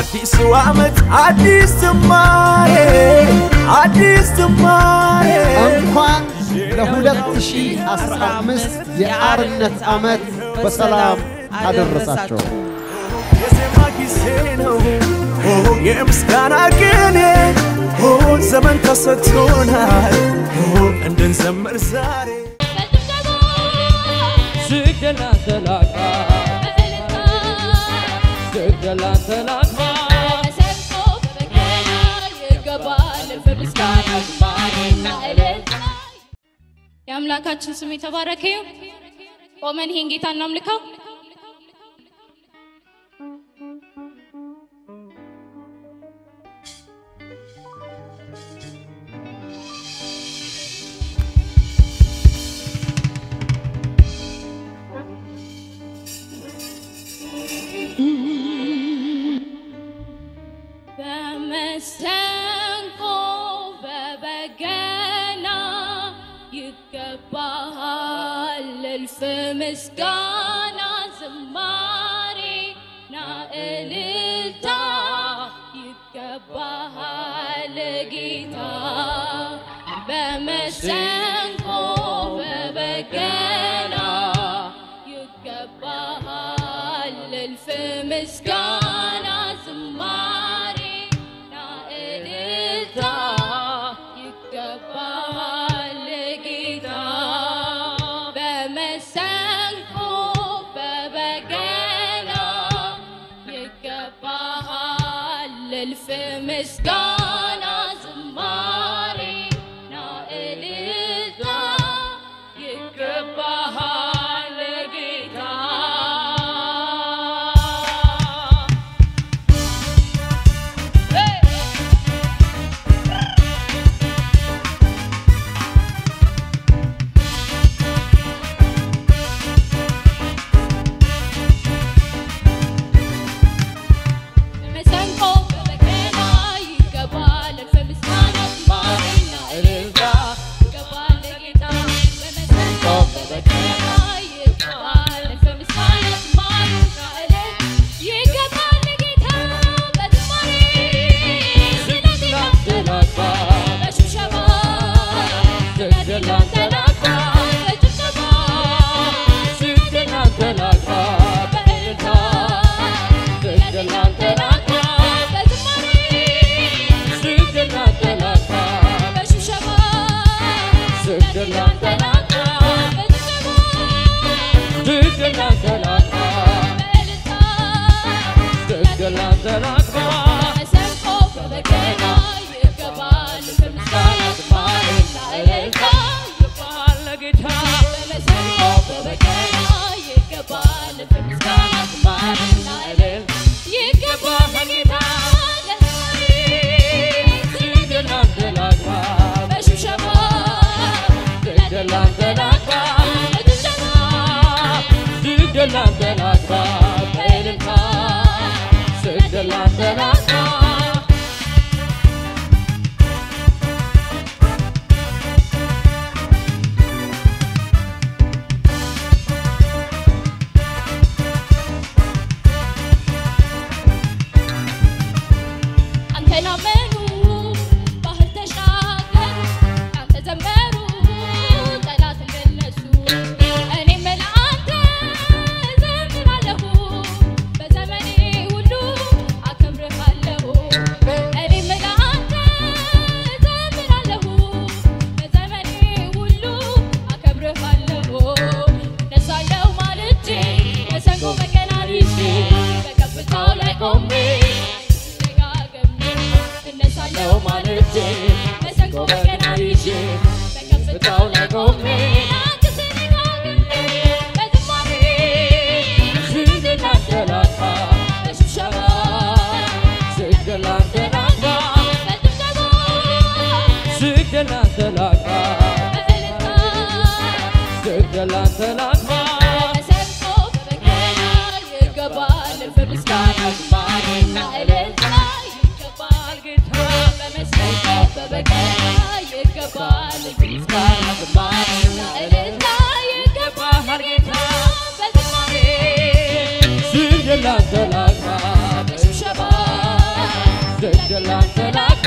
በአዲሱ ዓመት አዲስ ዝማሬ አዲስ ዝማሬ እንኳን ለ2015 የአርነት ዓመት በሰላም አደረሳቸው። የዜማ ጊዜ ነው የምስጋና ቅኔ ዘመን ተሰጥቶናል እንድንዘምር ዛሬ ስግደላ ተላቅማ ስግደላ ተላቅማ የአምላካችን ስም የተባረከ ይሁን። ቆመን ይሄን ጌታ እናምልከው። በመሰንቆ በበገና ይገባሃል እልፍ ምስጋና ዝማሬና እልልታ ይገባሃል ጌታ በመሰንቆ በበገና ይገባሃል እልፍ ምስጋና ዝማሬና እልልታ ይገባሃል ጌታ በመሰንቆ በበገና ይገባሃል እልፍ ምስጋና ዝማሬና እልልታ ይገባሃል ጌታ በመሰንቆ በበገና ይገባል እልፍ ምስጋና ዝማሬና እልልታ ይገባል ጌታ በመሰንቆ በበገና ይገባል እልፍ ምስጋና ዝማሬና እልልታ ይገባል ጌታ በዝማሬ ስለዚህ ተላቅማ በሽብሸባ ስግደላ ተላቅማ በጭብጨባ ስግደላ ተላቅማ በእልልታ ስግደላ ተላቅማ በዝማሬ ስግደላ ተላቅማ በሽብሸባ ስግደላ ተላቅማ በጭብጨባ ስግደላ ተላቅማ በእልልታ ስግደላ ተላቅማ በመሰንቆ በበገና ይገባል ምስጋና ዝማሬና እልልታ ይገባሃል ለጌታ በመሰንቆ በበገና ይገባል ምስጋና ዝማሬና እልልታ ይገባል ጌታ ለዝማሬ ስግደላ ተላቅማ በሽብሸባ ስግደላ ተላቅማ በጭብጨባ ስግደላ ተላቅማ በእልልታ ስግደላ ተላቅማ አንተን አመኑ ባህር ተሻገሩ አንተ ዘመሩ ጠላት እንደነሱ እኔም ለአንተ ዘምራለሁ በዘመኔ ሁሉ አከብርሃለሁ እኔም ለአንተ ዘምራለሁ በዘመኔ ሁሉ አከብርሃለሁ እነሳለሁ ማልጄ መሰንቆ በገና ይዤ በከፍታው ላይ ቆሜ ደጋግሜ እነሳለሁ ማልጄ መሰንቆ በገና ይዤ በከፍታው ላይ ቆሜ አንተ ስደጋግሜ በዝማሬ ስግደላ ተላቅማ በሽብሸባ ስግደላ ተላቅማ በጭብጨባ ስግደላ ተላቅማ በእልልታ ስግደላ ተላቅማ በመሰንቆ በበገና ይገባል እልፍ ምስጋና ዝማሬና እልልታ ይገባል ጌታ በመሰንቆ በበገና ይገባል እልፍ ምስጋና ዝማሬና እልልታ ይገባል ጌታ በዝማሬ ስግደላ ተላቅማ በሽብሸባ ስግደት ላንተ ላግባ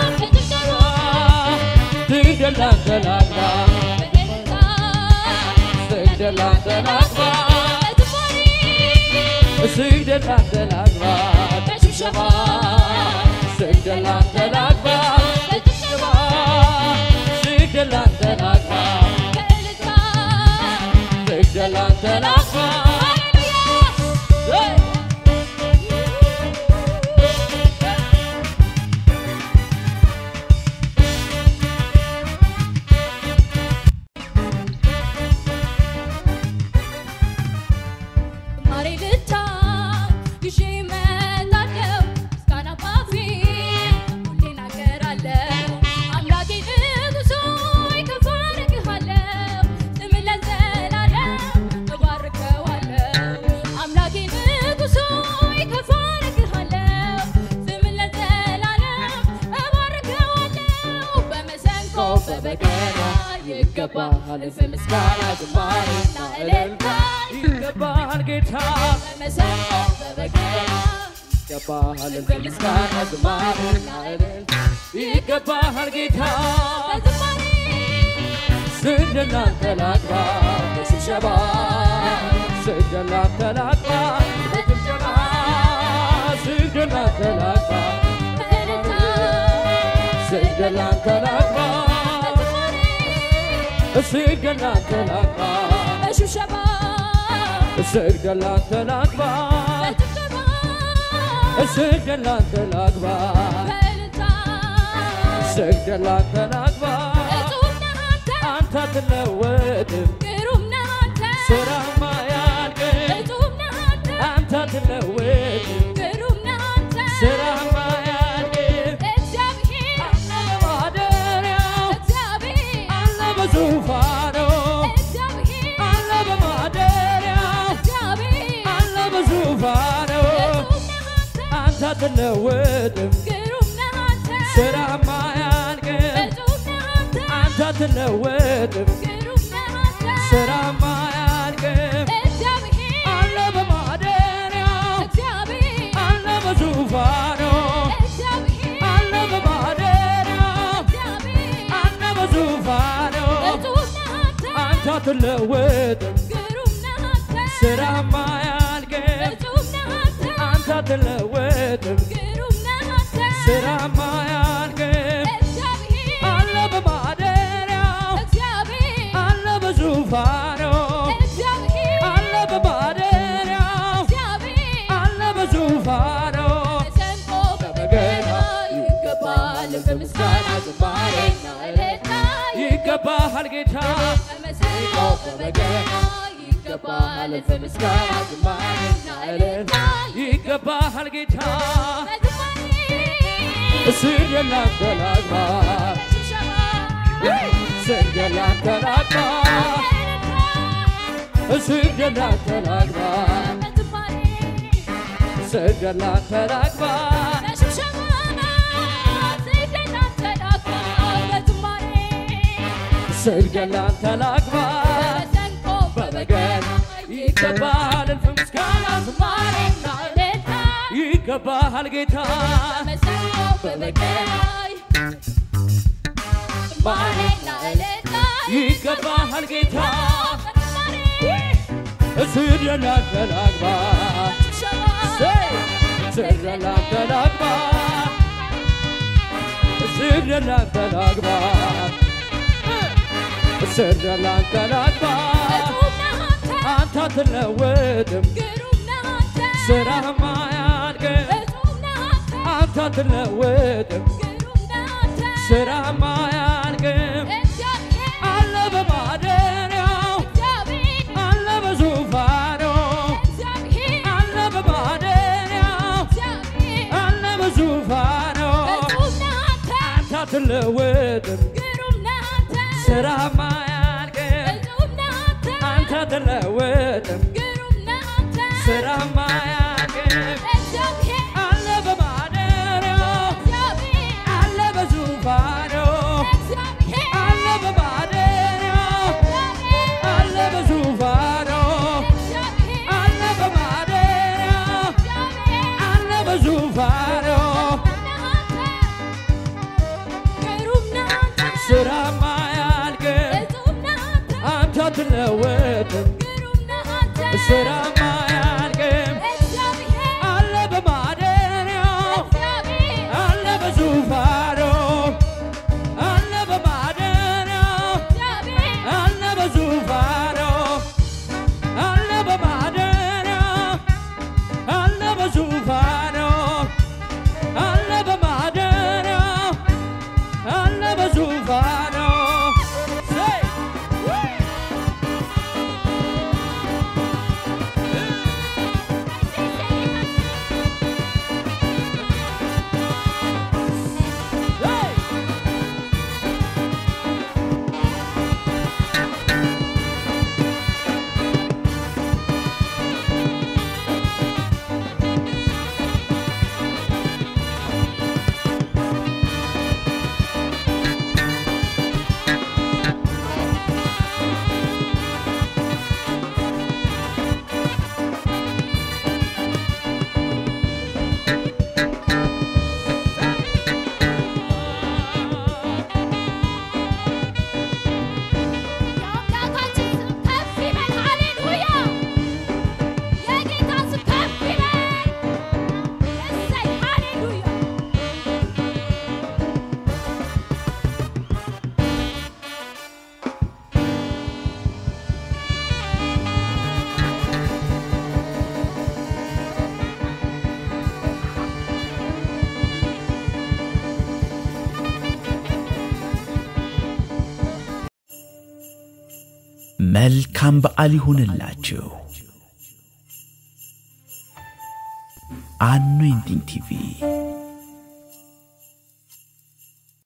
ስግደት ላንተ ላግባ ስግደት ላንተ ላግባ ስግደት ላንተ ላግባ በጭብጨባ ስግደት ላንተ ላግባ በጭብጨባ ስግደት ላንተ ላግባ ስግደት ላንተ ላግባ Hey! ማሬ ልታ ይዤ እመጣለሁ ምስጋና ባፌ ሁሌ እናገራለሁ አምላኬ ንጉሥ ሆይ ከፍ አደርግሃለሁ ስምህን ለዘላለም እባርከዋለሁ አምላኬ ንጉሥ ሆይ ከፍ አደርግሃለሁ ስምህን ለዘላለም እባርከዋለሁ በመሰንቆ በበገና ይገባሃል ምስጋና ዝማሬና እልልታ ይገባሃል ጌታ በመሰንቆ በበገና ይገባሃል ምስጋና ዝማሬና እልልታ ይገባሃል ጌታ በዝማሬ ስግደት ላንተ ላግባ በሽብሸባ ስግደት ላንተ ላግባ በጭብጨባ ስግደት ላንተ ላግባ በእልልታ ስግደት ላንተ ላግባ በዝማሬ ስግደት ላንተ ላግባ በሽብሸባ ስግደት ላንተ ላግባ በጭብጨባ ስግደት ላንተ ላግባ በእልልታ ስግደት ላንተ ላግባ እጹብ ነህ አንተ አንተ አትለወጥም ግሩም ነህ አንተ ስራማ ያልቅም እጹብ ነህ አንተ አንተ አትለወጥም ግሩም ነህ አንተ ስራማ ያልቅም እግዚአብሔር በማደሪያው እግዚአብሔር አለ በዙፋኑ እግዚአብሔር አለ በማደሪያው እግዚአብሔር አለ በዙፋኑ እጹብ ነህ አንተ አንተ አትለወጥም ግሩም ነህ አንተ ስራማ ያልቅም እጹብ ነህ አንተ አንተ አትለወጥም ግሩም ነህ አንተ ስራማ ያልቅም እግዚአብሔር አለ በማደሪያው እግዚአብሔር አለ በዙፋኑ እግዚአብሔር አለ በማደሪያው እግዚአብሔር አለ በዙፋኑ እጹብ ነህ አንተ አንተ አትለወጥም ግሩም ነህ አንተ ስራማ ያልቅም እጹብ ነህ አንተ አንተ አትለወጥም ግሩም ነህ አንተ ስራማ ያልቅም እግዚአብሔር አለ በማደሪያው እግዚአብሔር አለ በዙፋኑ እግዚአብሔር አለ በማደሪያው እግዚአብሔር አለ በዙፋኑ መሰንቆ በበገና ይገባል በምስጋና ዝማሬና እልልታ ይገባሃል ጌታ በመሰንቆ በበገና ይገባል በምስጋና ዝማሬና እልልታ ይገባሃል ጌታ በዝማሬ ስግደት ላንተ ላግባ ሽብሸባ ስግደት ላንተ ላግባ ስግደት ላንተ ላግባ በዝማሬ ስግደት ላንተ ላግባ በሽብሸባ ስግደት ላንተ ላግባ በዝማሬ ስግደት ላንተ ላግባ በመሰንቆ በበገና ይገባሃል እልፍ ምስጋና ዝማሬና እልልታ ይገባሃል ጌታ በመሰንቆ በበገና ዝማሬና እልልታ ይገባሃል ጌታ በዝማሬ ስግደት ላንተ ላግባ ስግደት ላንተ ላግባ ስግደት ላንተ ላግባ ስግደት ላንተ ላግባ አንተ አትለወጥም ስራህማ አያልቅም አንተ አትለወጥም ስራህማ አያልቅም አለ በማደሪያው አለ በዙፋኑ አለ በማደሪያው አለ በዙፋኑ አንተ አትለወጥም ስራህማ አያልቅም አንተ አትለወጥም ስራህማ አያልቅም አለ በማደሪያው አለ በዙፋኑ አለ በማደሪያው አለ በዙፋኑ አለ በማደሪያው አለ በዙፋኑ መልካም በዓል ይሁንላችሁ። አኖይንቲንግ ቲቪ